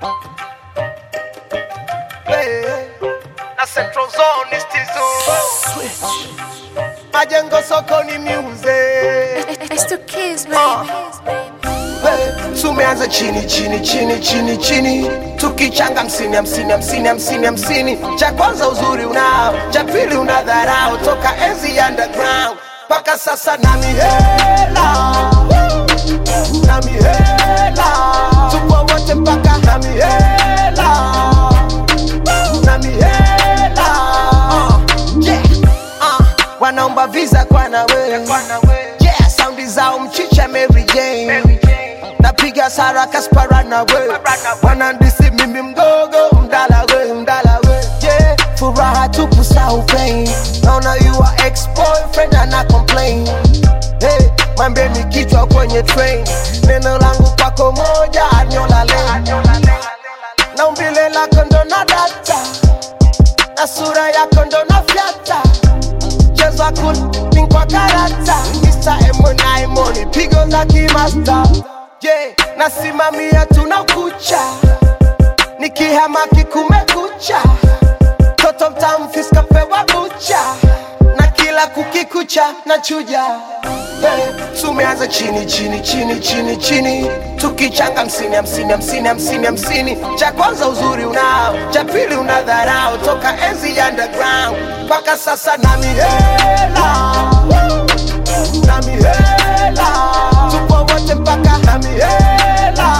Hey, na Central Zone is Tizu. Majengo sokoni music. It's the kids, baby. Hey, tumeanza chini chini chini chini chini tukichanga hamsini hamsini hamsini hamsini hamsini cha kwanza uzuri unao cha pili una dharau toka enzi ya underground mpaka sasa na mihela na mihela tupo wote mpaka na mihela na mihela uh, yeah. uh, wanaomba visa kwa nawe yeah, saundi zao mchicha Mary Jane napiga sara kaspara na we wanandisi mimi mdogo mdala we mdala we yeah, furaha tupu sau pain naona you are ex boyfriend ana complain hey, mwambeni kichwa kwenye train neno langu kwako moja anyola lane na umbile lako ndo na data na sura yako ndo na fyata mchezo wa kulin kwa karata Mr. Emonai Moni pigo za kimasta yeah, nasimamia tuna kucha nikihamaki kumekucha toto mtamfiska pewa bucha na kila kukikucha na chuja hey, tumeanza chini chini chini chini chini tukichanga hamsini hamsini hamsini hamsini hamsini cha kwanza uzuri unao cha pili una dharau toka enzi ya underground mpaka sasa na mihela na mihela tupo wote mpaka na mihela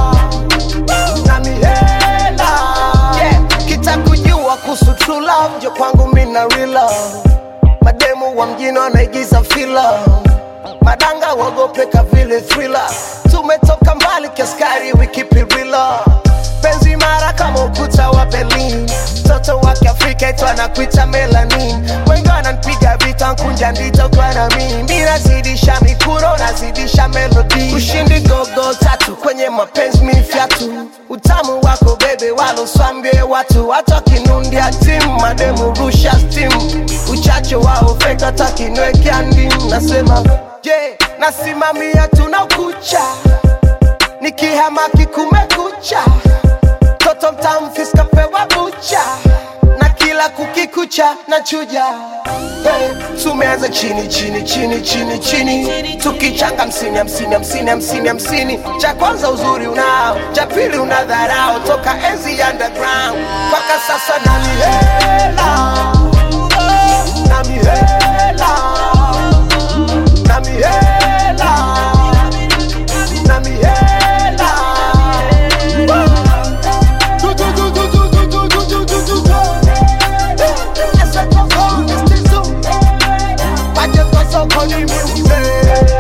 na mihela yeah. kitakujua kuhusu true love njo kwangu mina real love mademu wa mjini wanaigiza fila madanga wagopeka vile thriller tumetoka mbali kiaskari we keep it real penzi mara kama ukuta wa berlin mtoto wa kiafrika itu anakuita melanin wengi wananipiga vita nkunja ndito kwa na mimi mi nazidisha mikuro nazidisha melodi ushindi gogo tatu kwenye mapenzi mifyatu utamu wako bebe waloswambie watu hata kinundia timu mademu rusha stimu uchache wao feka takinwekea ndimu nasema je yeah, nasimamia tuna kucha nikihamaki kumekucha toto mtamfiska pewa bucha na kila kukikucha na chuja hey, tumeanza chini chini chini chini chini tukichanga hamsini hamsini hamsini hamsini hamsini cha kwanza uzuri unao cha pili una dharau toka enzi ya underground mpaka sasa na mihela na mihela na mihela na mihela Majengo sokoni music